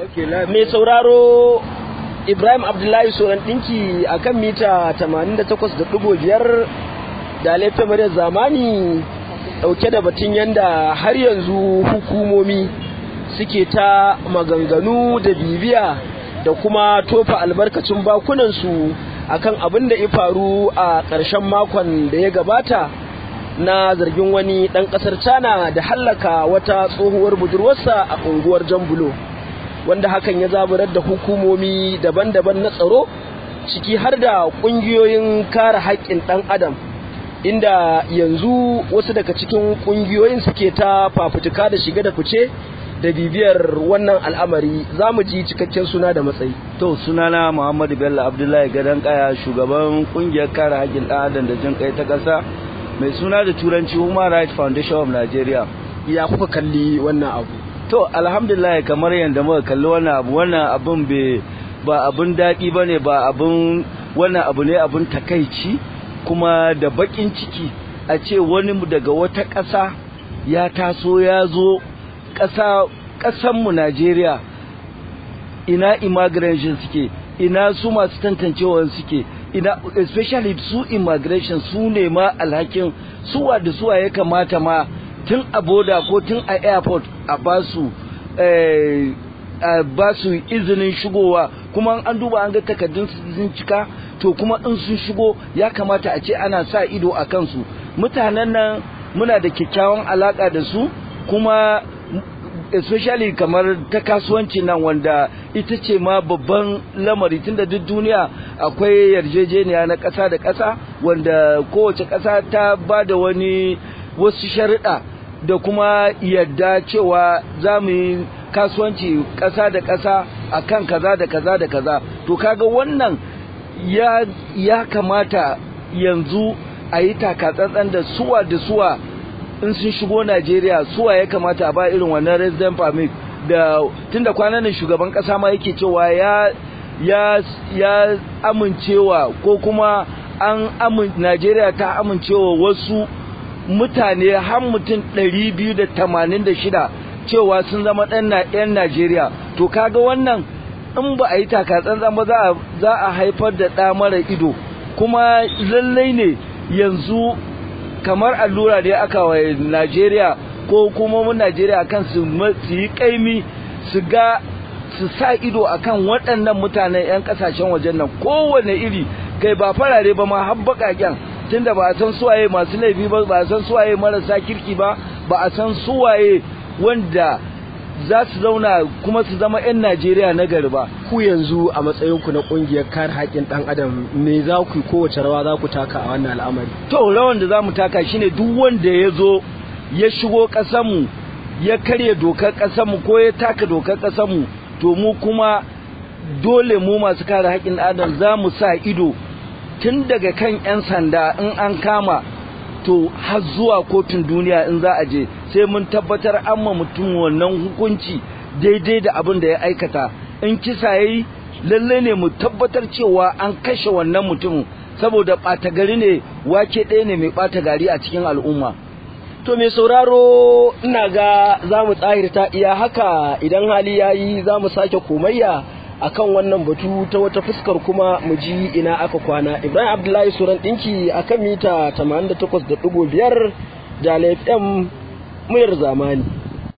mai sauraro ibrahim abdullahi soran ɗinki a kan mita 88.5 da laifin muryar zamani ɗauke da batun yadda har yanzu hukumomi suke ta maganganu da bibiya da kuma tofa albarkacin bakunansu akan abin da ya faru a ƙarshen makon da ya gabata na zargin wani ɗan ƙasar China da hallaka wata tsohuwar budurwarsa a unguwar Jambulo wanda hakan ya zaburar da hukumomi daban-daban na tsaro ciki har da ƙungiyoyin kare haƙƙin ɗan adam inda yanzu wasu daga cikin ƙungiyoyin suke ta fafutuka da shiga da fice da bibiyar wannan al'amari za mu ji cikakken suna da matsayi. To sunana Muhammadu Bello Abdullahi Gadon Kaya shugaban kungiyar kare haƙƙin ɗan adam da jin kai ta ƙasa mai suna da turanci Human Rights Foundation of Nigeria. Ya kuka kalli wannan abu? To alhamdulillah kamar yadda muka kalli wannan abu wannan abun ba abun daɗi ba ne ba abun wannan abu ne abun takaici kuma da baƙin ciki a ce wani daga wata ƙasa ya taso ya zo ƙasa ƙasanmu Najeriya ina immigration suke ina su masu tantancewa suke ina especially su immigration su ne ma alhakin suwa da suwa ya kamata ma tun a boda ko tun a airport a basu a basu izinin shigowa kuma an duba an ga takardun sun cika to kuma in sun shigo ya kamata a ce ana sa ido a kansu mutanen nan muna da kyakkyawan alaka da su kuma especially kamar ta kasuwanci nan wanda ita ce ma babban lamari tunda duk duniya akwai yarjejeniya na ƙasa da ƙasa wanda kowace ƙasa ta ba da wani wasu sharuɗa da kuma yadda cewa za mu yi kasuwanci ƙasa da ƙasa a kan kaza da kaza da kaza to kaga wannan ya, ya kamata yanzu a yi takatsantsan da suwa da suwa in sun shigo Najeriya suwa ya kamata a ba irin wannan resident permit da tunda kwanan nan shugaban kasa ma yake cewa ya ya ya amincewa ko kuma an amin Najeriya ta amincewa wasu mutane har mutum 286 cewa sun zama ɗan yan Najeriya to kaga wannan in ba a yi takatsantsan ba za za a haifar da ɗa mara ido kuma lallai ne yanzu kamar allura da aka wa Najeriya ko kuma mun Najeriya kan su yi kaimi su ga su sa ido akan waɗannan mutanen 'yan ƙasashen wajen nan kowane iri kai ba farare ba ma har baƙaƙen tunda ba a san suwaye masu laifi ba ba a san suwaye marasa kirki ba ba a san suwaye wanda za su zauna kuma su zama 'yan Najeriya na gari ba. Ku yanzu a matsayinku na ƙungiyar kare haƙƙin ɗan adam me za ku kowace rawa za ku taka a wannan al'amari? To rawan da za mu taka shine duk wanda ya zo ya shigo ƙasarmu ya karya dokar ƙasarmu ko ya taka dokar ƙasarmu to mu kuma dole mu masu kare haƙƙin adam za mu sa ido tun daga kan 'yan sanda in an kama to har zuwa kotun duniya in za a je sai mun tabbatar an ma mutum wannan hukunci daidai da abin da ya aikata in kisa yayi lalle ne mu tabbatar cewa an kashe wannan mutum saboda ɓata gari ne wake ɗaya ne mai ɓata gari a cikin al'umma to mai sauraro ina ga za mu tsahirta iya haka idan hali ya yi za mu sake komayya akan wannan batu ta wata fuskar kuma mu ji ina aka kwana ibrahim abdullahi suran ɗinki akan mita 88.5 da fm muyar zamani